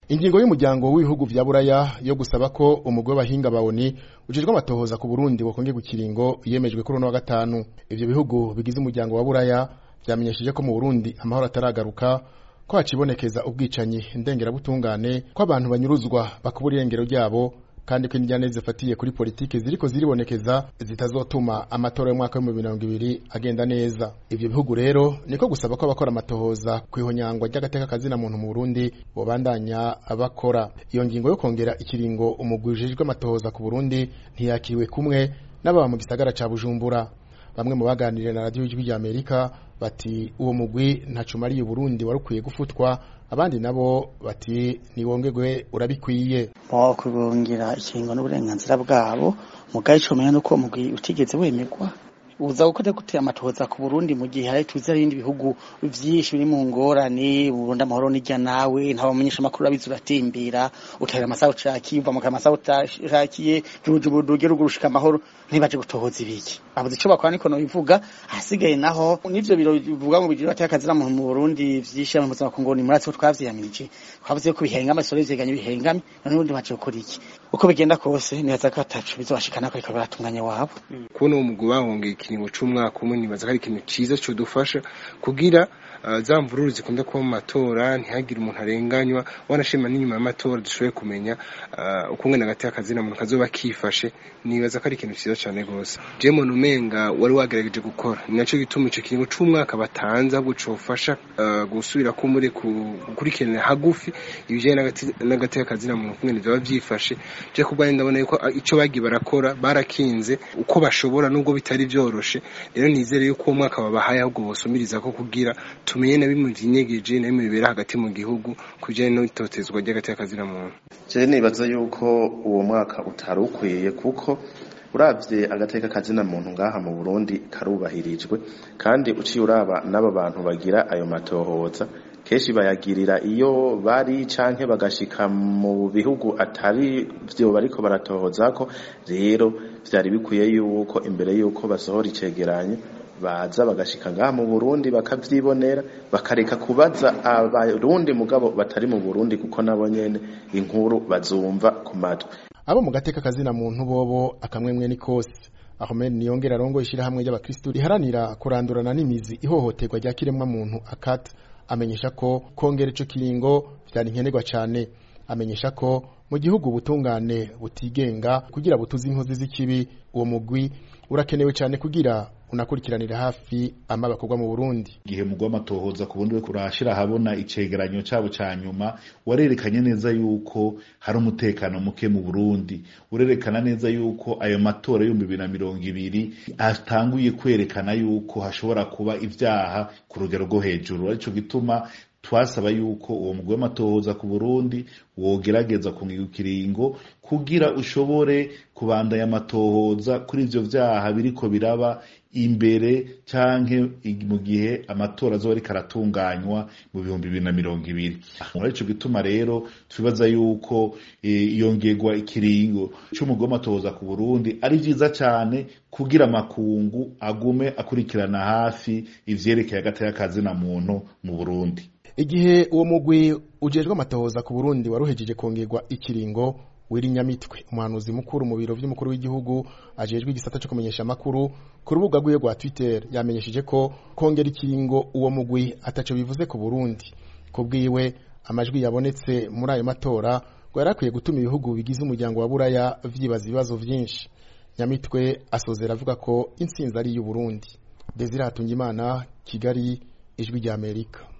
ingingo y'umuryango w'ibihugu vya buraya yo gusaba ko umugwi w'abahinga bawoni ujejwe amatohoza ku burundi wokongerwa ikiringo yemejwe kuri uno wa gatanu ivyo bihugu bigize umuryango wa buraya vyamenyesheje ko mu burundi amahoro ataragaruka ko hacibonekeza ubwicanyi ndengerabutungane ko abantu banyuruzwa bakubura irengero ryabo kandi ko indyane zifatiye kuri politike ziriko ziribonekeza zitazotuma amatora y'umwaka w'ibihumbi mirongo ibiri agenda neza ivyo bihugu rero niko gusaba ko abakora amatohoza kw'ihonyangwa ry'agateka kazina muntu mu Burundi bobandanya bakora iyo ngingo yo kongera ikiringo umugwi ujejwe amatohoza ku Burundi ntiyakiriwe kumwe n'ababa mu gisagara ca Bujumbura bamwe mu baganiriye na radiyo y'ijwi ry'Amerika bati uwo mugwi ntaco umariye Burundi wari ukwiye gufutwa abandi nabo bati niwongerwe urabikwiye bo kubongira ikiringo n'uburenganzira bwabo mugaye ico menya nuko mugwi utigeze wemerwa uza gukora gute amatohoza ku Burundi mu gihe hari tuzi ibindi bihugu vyinshi biri mu ngorane Burundi amahoro nijya nawe nta bamenyesha makuru abizi uratimbira utahira amasaha ucakiye uva mu kamasaha utakiye rujubuduge rugurushika amahoro ntibaje gutohoza ibiki abuze ico bakora niko no bivuga hasigaye naho nivyo biro bivuga ngo bijira atakazira mu Burundi vyisha mu buzima kungoni muratse twavyiyamirije twavuze ko bihengama sore vyeganye bihengame none ubundi baje gukora iki uko bigenda kose nibaza ko atacu bizobashikana ko ariko baratunganya wabo kubona uwo mugwi bahongeye ikiringo c'umwaka umwe nibaza ko ari ikintu ciza codufasha kugira uh, za mvururu zikunda kuba mu matora ntihagire umuntu arenganywa wanashima n'inyuma y'amatora dushoboye kumenya uh, uko ngene hagati y'akazina muntu kazoba kifashe nibaza ko ari ikintu ciza cane gose je muntu umenga wari wagerageje gukora ni naco gituma ico kiringo c'umwaka batanze ahubwo cofasha uh, gusubira ko muri gukurikirana hagufi ibijanye n'agati y'akazina muntu kungene vyoba vyifashe je kubwanjye ndabona yuko ico bagiye barakora barakinze uko bashobora nubwo bitari vyoroshe rero nizere yuko uwo mwaka babahaye ahubwo bosumiriza ko kugira tumenye na bimwe vyinyegeje na bimwe bibera hagati mu gihugu kujanye n'itotezwa ry'agati y'akazina muntu je nibaza yuko uwo mwaka utari ukwiye kuko uravye agateka kazina muntu ngaha mu Burundi karubahirijwe kandi uciye uraba n'aba bantu bagira ayo matohoza kenshi bayagirira iyo bari canke bagashika mu bihugu atari vyo bariko baratohozako rero vyari bikwiye yuko imbere yuko basohora icegeranyo baza bagashika ngaha mu Burundi bakavyibonera bakareka kubaza abarundi mugabo batari mu Burundi kuko nabo nyene inkuru bazumva ku matwi abo mu gateka kazina muntu bobo akamwemwe ni kose Ahmed Niyongera arongoye ishirahamwe ry'abakristu riharanira kurandurana n'imizi ihohoterwa rya kiremwa muntu akata amenyesha ko kongera ico kiringo vyari nkenerwa cane amenyesha ko mu gihugu ubutungane butigenga kugira butuze inkozi z'ikibi uwo mugwi urakenewe cane kugira unakurikiranira hafi ama bakorwa mu Burundi igihe mugwa amatohoza ku bundi we kurashira habona icegeranyo cabo ca nyuma warerekanye neza yuko hari umutekano muke mu Burundi urerekana neza yuko ayo matora y'ibihumbi bibiri na mirongo ibiri atanguye kwerekana yuko hashobora kuba ivyaha ku rugero rwo hejuru arico gituma twasaba yuko uwo mugwi w'amatohoza ku Burundi wogerageza kungiga ikiringo kugira ushobore kubandanya amatohoza kuri ivyo vyaha biriko biraba imbere canke mu gihe amatora azoba ariko aratunganywa mu bihumbi bibiri na mirongo ibiri muri ico gituma rero twibaza yuko iyongerwa ikiringo c'umugwi w'amatohoza ku Burundi ari vyiza cane kugira amakungu agume akurikirana hafi ivyerekeye agateka kazina muntu mu Burundi igihe uwo mugwi ujejwe amatohoza ku Burundi waruhejeje kongerwa ikiringo Nyamitwe umuhanuzi mukuru mu biro vy'umukuru w'igihugu ajejwe igisata cyo kumenyesha amakuru ku rubuga rwiwe rwa Twitter yamenyesheje ko kongera ikiringo uwo mugwi ataco bivuze ku Burundi kubwiwe amajwi yabonetse muri ayo matora ngo yarakwiye gutuma ibihugu bigize umuryango wa Buraya vyibaza ibibazo vyinshi Nyamitwe asozera avuga ko intsinzi ari y'u Burundi Desire Hatungimana Kigali ijwi rya Amerika